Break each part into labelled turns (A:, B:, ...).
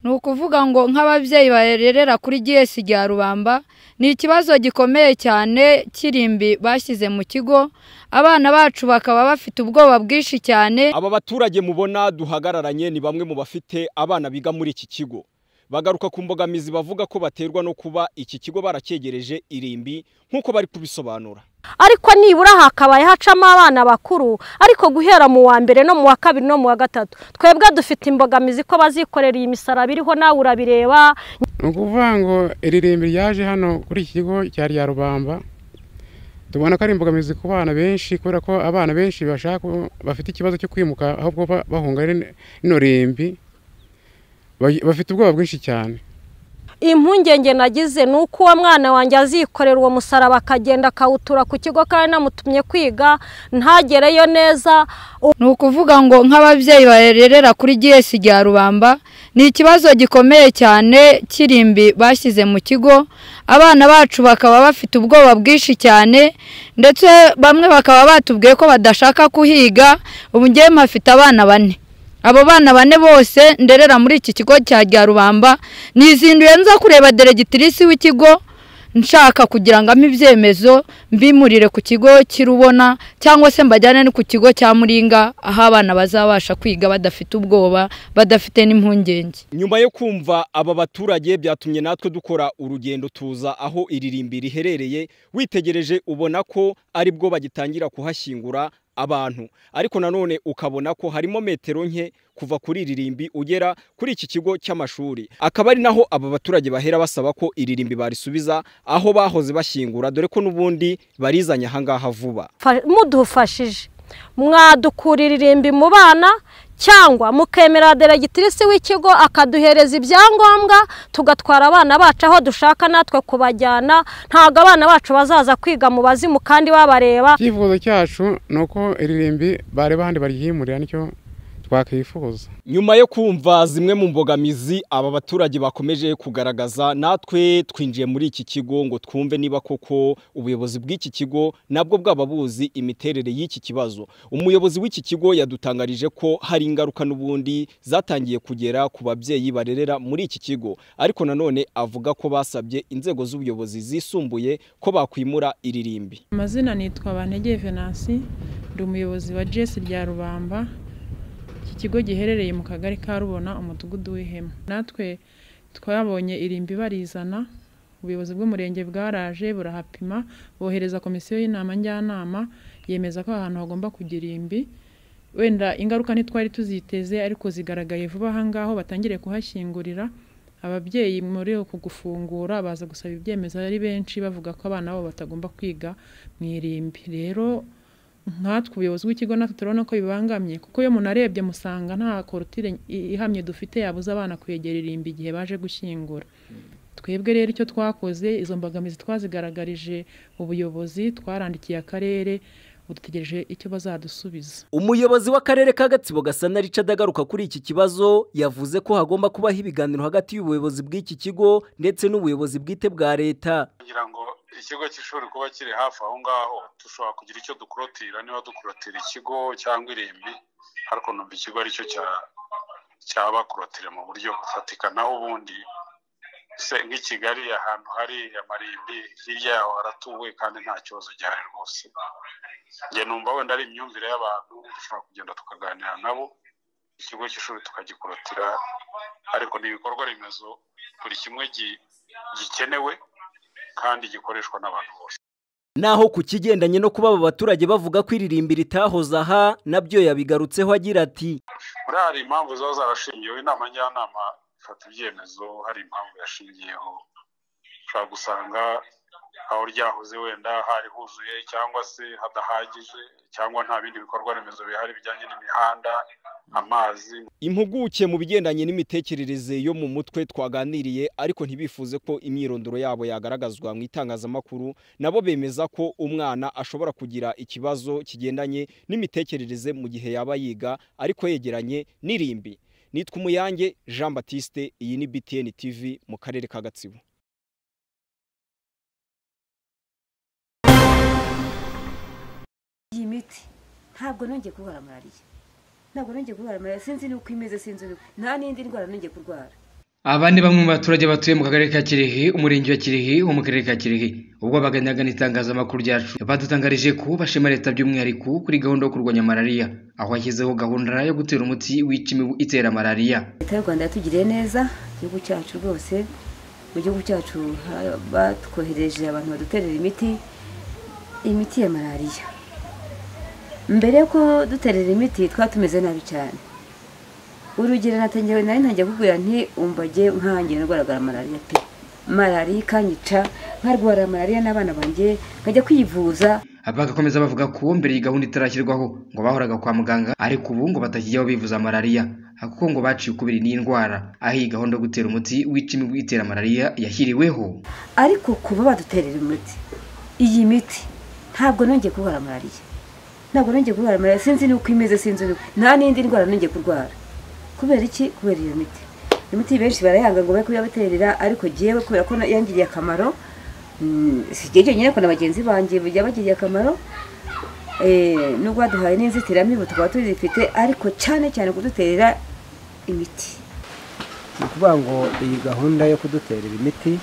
A: ni ukuvuga ngo nk'ababyeyi barerera kuri giyesi rya rubamba ni ikibazo gikomeye cyane kirimbi bashyize mu kigo abana bacu bakaba bafite ubwoba bwinshi cyane
B: aba baturage mubona duhagararanye ni bamwe mu bafite abana biga muri iki kigo bagaruka ku mbogamizi bavuga ko baterwa no kuba iki kigo baracyegereje irimbi nk'uko bari kubisobanura
C: ariko nibura hakabaye hacamo abana bakuru ariko guhera mu wa mbere no mu wa kabiri no mu wa gatatu twebwe dufite imbogamizi ko bazikorera iyi misaraba iriho nawe urabireba
D: ni ukuvuga ngo iririmbi ryaje hano kuri iki kigo cya rya rubamba tubona ko ari imbogamizi ku bana benshi kubera ko abana benshi bashaka bafite ikibazo cyo kwimuka ahubwo ba- bahunga rino rimbi Ba- bafite ubwoba bwinshi cyane
C: impungenge nagize ni uko uwo mwana wanjye azikorera uwo musaraba akagenda akawutura ku kigo kandi namutumye kwiga ntagereyo neza
A: ni ukuvuga ngo nk'ababyeyi barerera kuri giyesi rya rubamba ni ikibazo gikomeye cyane kirimbi bashyize mu kigo abana bacu bakaba bafite ubwoba bwinshi cyane ndetse bamwe bakaba batubwiye ko badashaka kuhiga ubu ngewe mpafite abana bane abo bana bane bose nderera muri iki kigo cya rya rubamba nizinduye nza kureba deregitirisi w'ikigo nshaka kugira ngo ampe ibyemezo mbimurire ku kigo kirubona cyangwa se mbajyane no ku kigo cya muringa aho abana bazabasha kwiga badafite ubwoba badafite n'impungenge
B: nyuma yo kumva aba baturage byatumye natwe dukora urugendo tuza aho iri rimbi riherereye witegereje ubona ko ari bwo bagitangira kuhashyingura abantu ariko nanone ukabona ko harimo metero nke kuva kuri iri rimbi ugera kuri iki kigo cy'amashuri akaba ari naho aba baturage bahera basaba ko iri rimbi barisubiza aho bahoze bashyingura dore ko n'ubundi barizanye ahangaha vuba
C: fa- mudufashije mwadukura iririmbi mu bana cyangwa mukemera deregitirisi w'ikigo akaduhereza ibyangombwa tugatwara abana bacu aho dushaka natwe kubajyana ntabwo abana bacu bazaza kwiga mu bazimu kandi babareba
D: icyifuzo cyacu ni uko iririmbi bareba ahandi barihimurira nicyo twakwifuza
B: nyuma yo kumva zimwe mu mbogamizi aba baturage bakomeje kugaragaza natwe twinjiye muri iki kigo ngo twumve niba koko ubuyobozi bw'iki kigo nabwo bwaba buzi imiterere y'iki kibazo umuyobozi w'iki kigo yadutangarije ko hari ingaruka n'ubundi zatangiye kugera ku babyeyi barerera muri iki kigo ariko nanone avuga ko basabye inzego z'ubuyobozi zisumbuye ko bakwimura iririmbi
E: amazina nitwa bantege venansi ndi umuyobozi wa jesi rya rubamba iki kigo giherereye mu kagari ka rubona umudugudu w'ihema natwe twabonye irimbi barizana ubuyobozi bw'umurenge bwaraje burahapima bohereza komisiyo y'inama njyanama yemeza ko aha hantu hagomba kugira irimbi wenda ingaruka ntitwari tuziteze ariko zigaragaye vuba aha ngaho batangire kuhashyingurira ababyeyi muri uku gufungura baza gusaba ibyemezo ari benshi bavuga ko abana babo batagomba kwiga mu irimbi rero nkatwe ubuyobozi bw'ikigo natwe turabona ko bibangamye kuko iyo umuntu arebye musanga nta korutire i- ihamye dufite yabuze abana kwegera irimbi igihe baje gushyingura twebwe rero icyo twakoze izo mbogamizi twazigaragarije ubuyobozi twarandikiye akarere ubu dutegereje icyo bazadusubiza
F: umuyobozi w'akarere ka gatsibo gasana richard agaruka kuri iki kibazo yavuze ko hagomba kubaho ibiganiro hagati y'ubuyobozi bw'iki kigo ndetse n'ubuyobozi bwite bwa leta
G: kugira ngo ikigo cy'ishuri kuba kiri hafi aho ngaho dushobora kugira icyo dukurotira niba dukurotira ikigo cyangwa irimbi ariko numva ikigo aricyo cya- cyaba kurotire mu buryo bufatika naho ubundi se nk'i kigali ahantu hari amarimbi hirya yaho haratuwe kandi nta kibazo gihari rwose njye numva wenda ari imyumvire y'abantu dushobora kugenda tukaganira nabo ikigo cy'ishuri tukagikurotira ariko ni ibikorwa remezo buri kimwe gi- gikenewe kandi gikoreshwa n'abantu bose
F: naho ku kigendanye no kuba aba baturage bavuga ko iririmbi ritahoze aha nabyo yabigarutseho agira ati
G: muri hari impamvu ziba zarashingiyeho inama njyanama ifata ibyemezo hari impamvu yashingiyeho ushobora gusanga aho ryahoze wenda hari huzuye cyangwa se hadahagije cyangwa nta bindi bikorwa remezo bihari bijyanye n'imihanda amazi
B: impuguke mu bigendanye n'imitekerereze yo mu mutwe twaganiriye ariko ntibifuze ko imyirondoro yabo yagaragazwa mu itangazamakuru nabo bemeza ko umwana ashobora kugira ikibazo kigendanye n'imitekerereze mu gihe yaba yiga ariko yegeranye n'irimbi nitwa umuyange jean batiste iyi ni btn tv mu karere ka gatsibo
H: iyi miti ntabwo nongeye kurwara malariya ntabwo nongeye kurwara malariya sinzi n'uko imeze sinzi n'uko nta n'indi ndwara nongeye kurwara
I: aba ni bamwe mu baturage batuye mu kagari ka kirehe umurenge wa kirehe wo mu karere ka kirehe ubwo baganiraga n'itangazamakuru ryacu badutangarije ko bashima leta by'umwihariko kuri gahunda yo kurwanya malariya aho yashyizeho gahunda yo gutera umuti wica imibu itera malariya
H: leta y'u rwanda yatugiriye neza igihugu cyacu rwose mu gihugu cyacu ha- batwohereje abantu baduterera imiti imiti ya malariya mbere yuko duterera imiti twari tumeze nabi cyane urugero natangiye nari ntangiye kukubwira nti umbage nkangiye ndwaragara malariya pe malariya ikanyica nkarwara malariya n'abana banjye nkajya kwivuza
I: bagakomeza bavuga ko mbere iyi gahunda itarashyirwaho ngo bahoraga kwa muganga ariko ubu ngo batakijyaho bivuza malariya kuko ngo baciye ukubiri n'iyi ndwara aho iyi gahunda yo gutera umuti wica imibu itera malariya yashyiriweho
H: ariko kuba baduterera imiti iyi miti ntabwo nongeye kurwara malariya ntabwo nongeye kurwara malariya sinzi n'uko imeze sinzi n'uko nta n'indi ndwara nongeye kurwara kubera iki kubera iyo miti imiti benshi barayanga ngo be kuyabaterera ariko jyewe kubera ko na- yangiriye akamaro mm, si jye jyenyine ko na bagenzi banjye bajya bagiriye akamaro Eh, nubwo baduhaye n'inzitiramibu tukaba tuzifite ariko cyane cyane kuduterera imiti
J: ni ukuvuga ngo iyi gahunda yo kuduterera imiti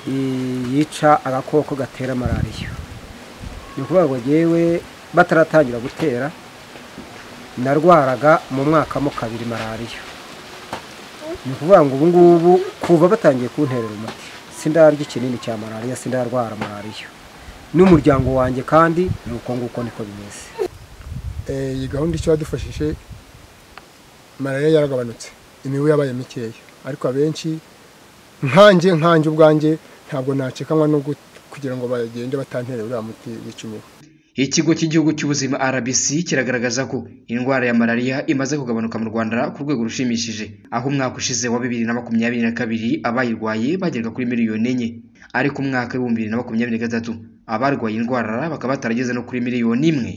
J: i- yica agakoko gatera malariya ni ukuvuga ngo yewe bataratangira gutera narwaraga mu mwaka mo kabiri malariya ni ukuvuga ngo ubu ngubu kuva batangiye kunterera umuti sindarya ikinini cya malariya sindarwara malariya n'umuryango wanjye kandi ni uko nguko niko bimeze
K: Eh, iyi gahunda icyo yadufashije malariya yaragabanutse imibu yabaye mikeya ariko abenshi nkanjye nkanjye ubwanjye ntabwo nacekanwa no gu- kugira ngo bagende batanterera uriya muti wica imibu
I: ikigo cy'igihugu cy'ubuzima rbc kiragaragaza ko indwara ya malariya imaze kugabanuka mu rwanda ku rwego rushimishije aho umwaka ushize wa bibiri na makumyabiri na kabiri abayirwaye bageraga kuri miliyoni enye ariko umwaka w'ibihumbi bibiri na makumyabiri na gatatu abarwaye indwara bakaba batarageze no kuri miliyoni imwe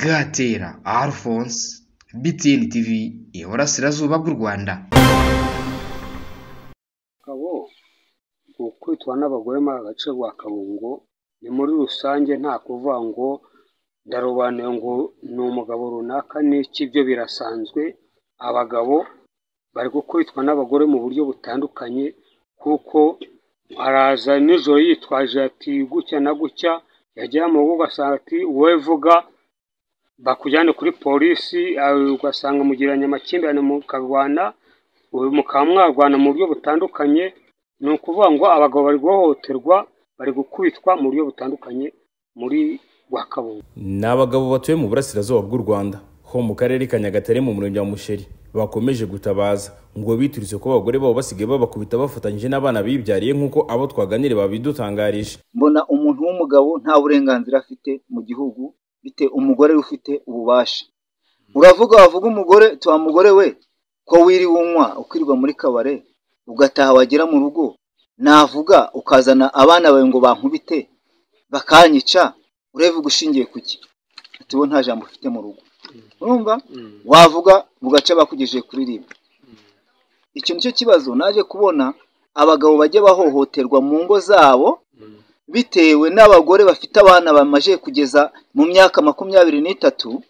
I: gatera alphonse btn tv iburasirazuba bw'u rwanda
L: abagabo ukwitwa n'abagore muri aka gace ka kabungo ni muri rusange nta kuvuga ngo ndarobanuye ngo ni umugabo runaka n'iki byo birasanzwe abagabo bari gukubitwa n'abagore mu buryo butandukanye kuko araza nijoro yitwaje ati gutya na gutya yagera mu rugo ugasanga ati wowe vuga bakujyane kuri polisi aho ugasanga mugiranye amakimbirane mukarwana ubu mukaba mwarwana mu buryo butandukanye ni ukuvuga ngo abagabo bari guhohoterwa bari gukubitwa mu buryo butandukanye muri rwakabungo
M: ni abagabo batuye mu burasirazuba bw'u rwanda ho mu karere ka nyagatare mu murenge wa musheri bakomeje gutabaza ngo biturutse ko abagore babo basigaye babakubita bafatanyije n'abana bibyariye nk'uko abo twaganire babidutangarije
N: mbona umuntu w'umugabo nta burenganzira afite mu gihugu bite umugore we ufite ububasha uravuga wavuga umugore tuba mugore we ko wiriwe unywa ukirirwa muri kabare ugataha wagera mu rugo navuga ukazana abana bawe ngo bankubite bakanyica ureva gushingiye ku ki ati bo nta jambo ufite mu rugo urumva wavuga bugaca bakugejeje kuri rimwe icyo nicyo kibazo naje kubona abagabo bajya bahohoterwa mu ngo zabo bitewe n'abagore bafite abana bamaze kugeza mu myaka makumyabiri n'itatu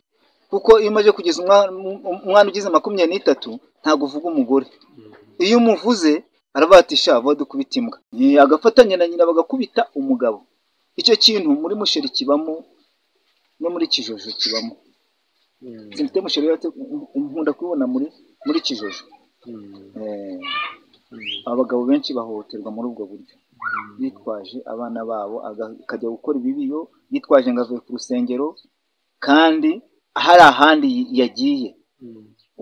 N: kuko iyo umaze kugeza umwana um- umwana ugize makumyabiri n'itatu ntabwo uvuga umugore iyo umuvuze aravuga ati sha vuba dukubita imbwa Ni agafatanya na nyina bagakubita umugabo icyo kintu muri musheri kibamo no muri kijojo kibamo simite musheri yate- nkunda kubibona muri muri kijojo Eh, abagabo benshi bahohoterwa muri ubwo buryo bitwaje abana babo aga- akajya gukora ibibiyo yitwaje ngo avuye ku rusengero kandi hari ahandi y- yagiye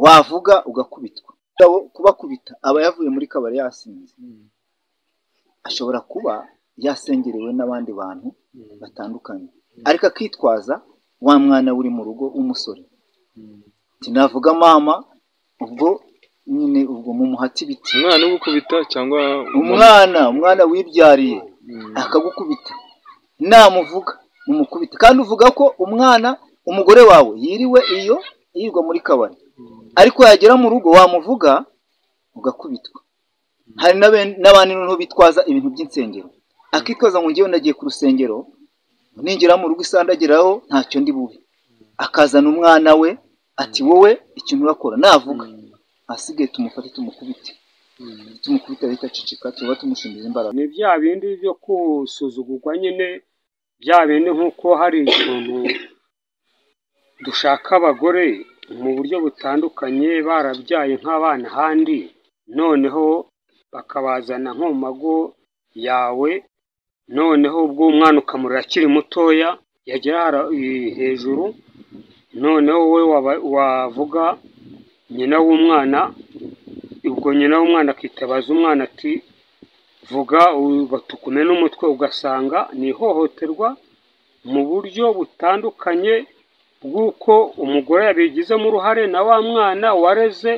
N: wavuga ugakubitwa Abo kubakubita aba yavuye muri kabari yasinze ashobora kuba yasengerewe n'abandi bantu batandukanye ariko akitwaza wa mwana we uri mu rugo w'umusore sinavuga mama ubwo nyine ubwo mumuhati ibiti
O: umwana ugukubita cyangwa
N: umwana umwana wibyariye akagukubita namuvuga mumukubita kandi uvuga ko umwana umugore wawe yiriwe iyo yirirwa muri kabari ariko yagera mu rugo wamuvuga ugakubitwa hari n'abe- n'abandi noneho bitwaza ibintu by'insengero akitwaza ngo ngewe ndagiye ku rusengero ningera mu rugo isandagiraho ntacyo ndi bube akazana umwana we ati wowe ikintu urakora navuga asigaye tumufate tumukubite tumukubita ahita aceceka tuba tumushimira imbaraga
L: ni bya bindi byo gusuzugurwa nyine bya bindi nk'uko hari ikintu dushaka abagore mu buryo butandukanye barabyaye nk'abana ahandi noneho bakabazana nko mu mago yawe noneho ubwo umwana ukamurira akiri mutoya yagera hara- i- hejuru noneho wowe waba- wavuga nyina w'umwana ubwo nyina w'umwana akitabaza umwana ati vuga u- batukume n'umutwe ugasanga ni ihohoterwa mu buryo butandukanye bw'uko umugore yabigizemo uruhare na wa mwana wareze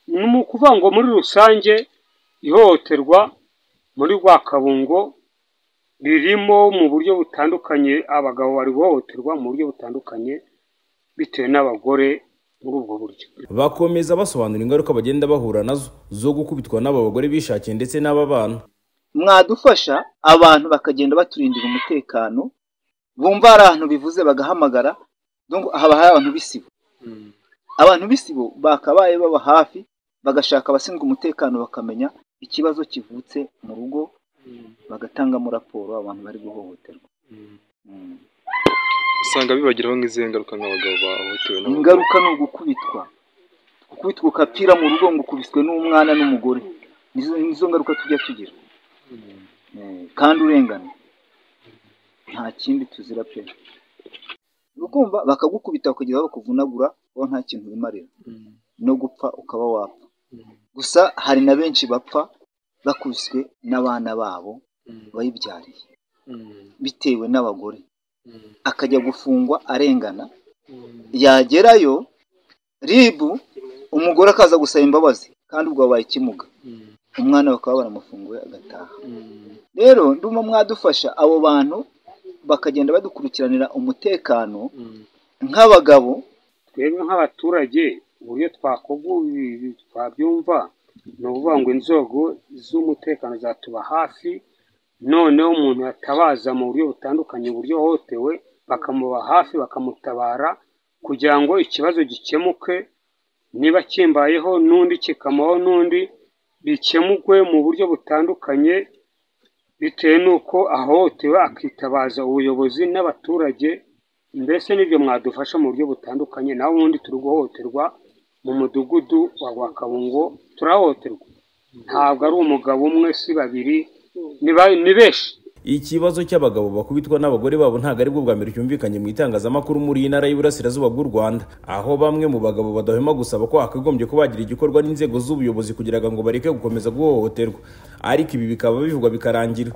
L: ni mu kuvuga ngo muri rusange ihohoterwa muri Rwakabungo ririmo mu buryo butandukanye abagabo bari guhohoterwa mu buryo butandukanye bitewe n'abagore muri ubwo buryo
M: bakomeza basobanura ingaruka bagenda bahura nazo zo gukubitwa n'aba bagore bishakiye ndetse n'aba bana
N: mwadufasha abantu bakagenda baturindira umutekano bumva hari ahantu bivuze bagahamagara donc haba hari abantu b'isibo abantu b'isibo bakabaye baba hafi bagashaka abashinzwe umutekano bakamenya ikibazo kivutse mu rugo bagatangamo raporo abantu bari guhohoterwa
O: usanga bibagiraho nk'izihe ngaruka nk'abagabo bahohotewe n'abagore?
N: ingaruka ni ugukubitwa gukubitwa ukapira mu rugo ngo ukubiswe n'umwana n'umugore nizo nizo ngaruka tujya tugira Eh, kandi urengana nta kindi tuzira pe ukumva bakagukubita bakagera aho bakuvunagura wowe nta kintu wimarira no gupfa ukaba wapfa gusa hari na benshi bapfa bakubiswe n'abana babo bayibyariye bitewe n'abagore akajya gufungwa arengana yagerayo ribu umugore akaza gusaba imbabazi kandi ubwo wabaye ikimuga umwana bakaba baramufunguye agataha rero ndumva mwadufasha abo bantu bakagenda badukurikiranira umutekano nk'abagabo
L: twebwe nk'abaturage uburyo twakoga ibi twabyumva ni ukuvuga ngo inzego z'umutekano zatuba hafi noneho umuntu yatabaza mu buryo butandukanye uburyo yahohotewe bakamuba hafi bakamutabara kugira ngo ikibazo gikemuke niba kimbayeho n'undi kikamubaho n'undi bikemukwe mu buryo butandukanye bitewe n'uko ahohotewe akitabaza ubuyobozi n'abaturage mbese n'ibyo mwadufasha mu buryo butandukanye naho ubundi turi guhohoterwa mu mudugudu wa rwakabungo turahohoterwa ntabwo ari umugabo umwe si babiri ni ba- ni benshi
M: ikibazo cy'abagabo bakubitwa n'abagore babo ntabwo ari bwo bwa mbere cyumvikanye mu itangazamakuru muri iyi ntara y'Iburasirazuba bw'u Rwanda aho bamwe mu bagabo badahwema gusaba ko hakagombye ko bagira igikorwa n'inzego z'ubuyobozi kugira ngo bareke gukomeza guhohoterwa ariko ibi bikaba bivugwa bikarangira